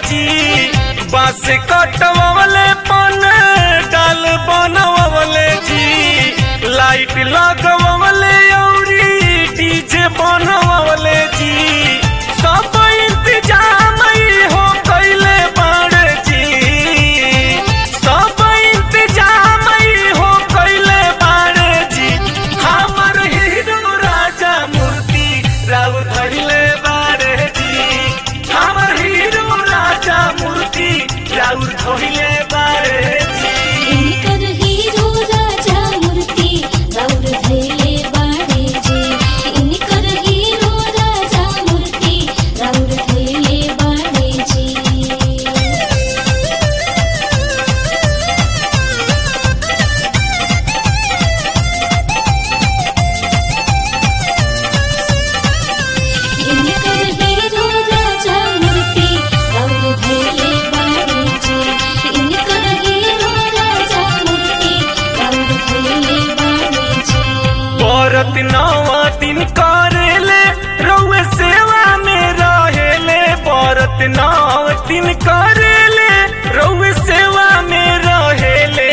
जी बांस कटवले पन डाल बनवले जी लाइट लगवले औरी डीजे बनवले जी सब इंतजाम ही हो कैले बाड़े जी सब इंतजाम ही हो कैले बाड़े जी हमर हीरो राजा मूर्ति राव धैले बाड़े जी हमर हीरो राजा मूर्ति राव धैले बाड़े जी इनकर हीरो राजा मूर्ति राउर धैले बाड़े जे इनकर हीरो राजा मूर्ति राउर धैले बाड़े जे इनकर हीरो राजा मूर्ति राउर धैले बाड़े जे इनकर हीरो राजा मूर्ति राउर धैले बाड़े जे औरत नवा दिन करेले रउए सेवा में रहेले औरत नौ दिन करेले रउए सेवा में रहेले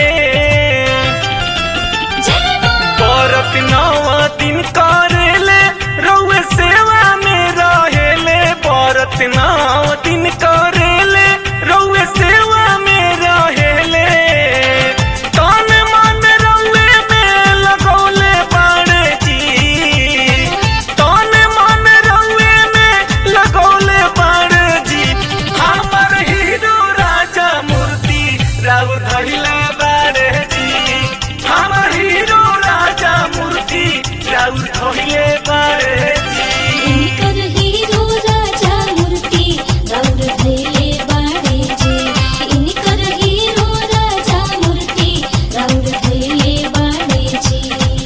औरत नवा दिन करेले रउए सेवा में रहेले औरत नौ दिन करेले रउए सेवा में रहेले तन मन रउए में लगौले बाड़े जी तन मन रउए में लगौले बाड़े जी हमर हीरो राजा मूर्ति राव धैले बाड़े जी हमर हीरो राजा मूर्ति राव धैले बाड़े जी इनकर हीरो राजा मूर्ति राउर धैले बाड़े जे इनकर हीरो राजा मूर्ति राउर धैले बाड़े जे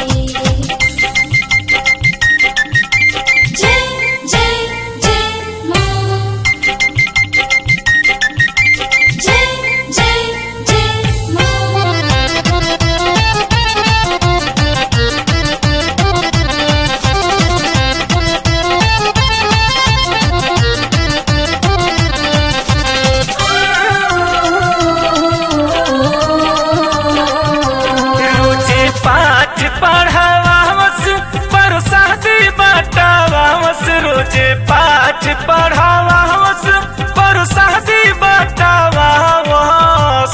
जय जय जय मां जय जय जय रोजे पाठ पढ़ावावस परसादी बटावावस रोजे पाठ पढ़ावावस परसादी बटावावस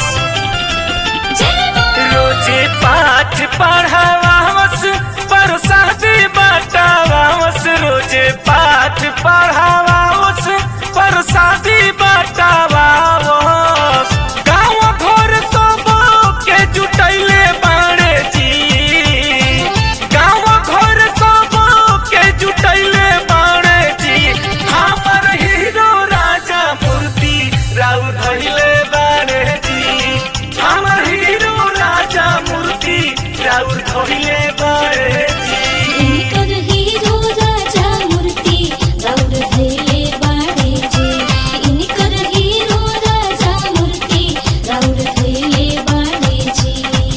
रोजे पाठ पढ़ावावस परसादी बटावावस रोजे पाठ पढ़ावावस परसादी बटावावस गाँव घर सब के जुटैले बाड़े जी गाँव घर सब के जुटैले बाड़े जी हमर हीरो राजा मूर्ति राव धैले बाड़े जी हमर हीरो राजा मूर्ति राव धैले बाड़े जी इनकर हीरो राजा मूर्ति राउर धैले बाड़े जे इनकर हीरो राजा मूर्ति राउर धैले बाड़े जे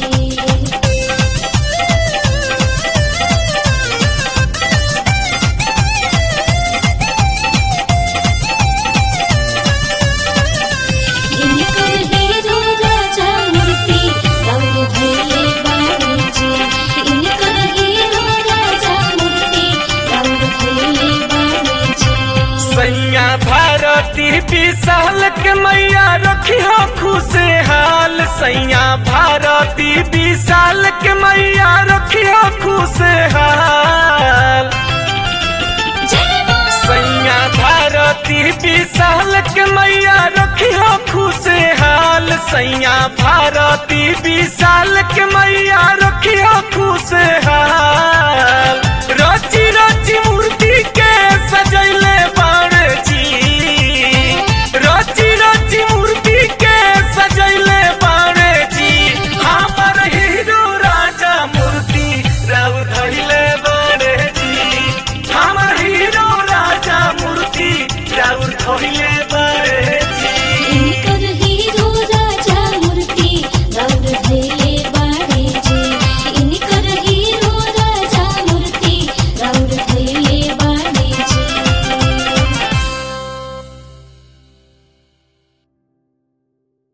इनकर हीरो राजा मूर्ति राउर धैले बाड़े जे इनकर हीरो राजा मूर्ति राउर धैले बाड़े जे सैया भारती विशाल के मैया रखियो खुशहाल सैया भारती विशाल के मैया रखियो खुशहाल सैया भारती विशाल के मैया रखियो खुशहाल सैया भारती विशाल के मैया रखियो खुशहाल